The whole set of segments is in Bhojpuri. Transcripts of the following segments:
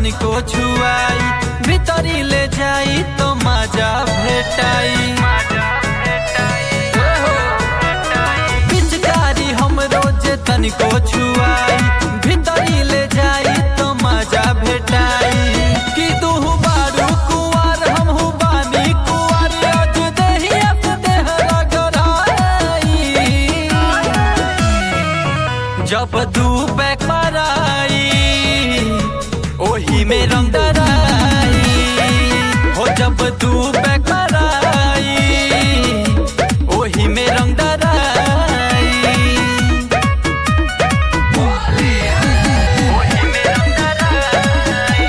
तनिको छुआई भीतरी ले जाई तो मजा भेटाई पिचकारी हम रोजे तनिको छुआई भीतरी ले जाई तो मजा भेटाई कि तू बारू कुआर हम बानी कुआर आज देहिया से देहरा गराई जब दू पैक माराई ओही में रंग दराई हो जब दू पैक माराई ओही में रंग दराई ओही में रंग दराई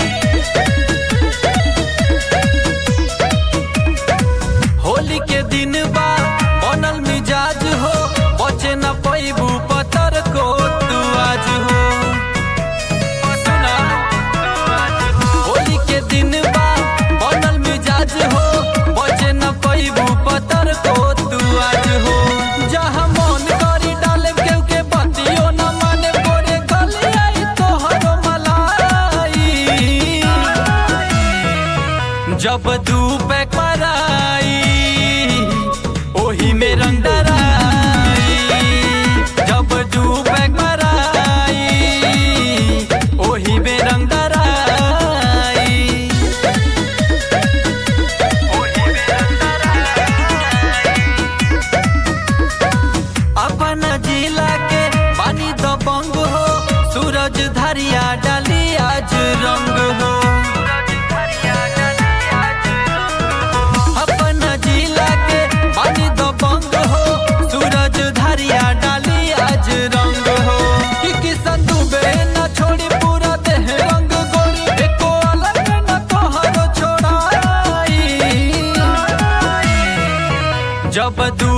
होली के दिन बा बनल मिजाज हो बचे न पैबू पतर को तू आज हो सुना होली के दिन बा बनल मिजाज हो बचे न पैबू पतर को तू आज हो जहाँ मन करी डाले केहू के बतियो न माने गोरे गली आई तोहरो मलाई जब दू पैक मराई ओही में रंग डराई जब दू पैक मराई ओही में रंग डराई ओही में रंग डराई अपन जिला के पानी तो बंग हो सूरज धरिया डाली आज रंग हो अपन जिला के पानी तो बंग हो सूरज धरिया डाली आज रंग हो कि किसन दुबे न छोड़ी पूरा देह रंग गोरी एको अलग न तोहरो छोड़ाई जब दू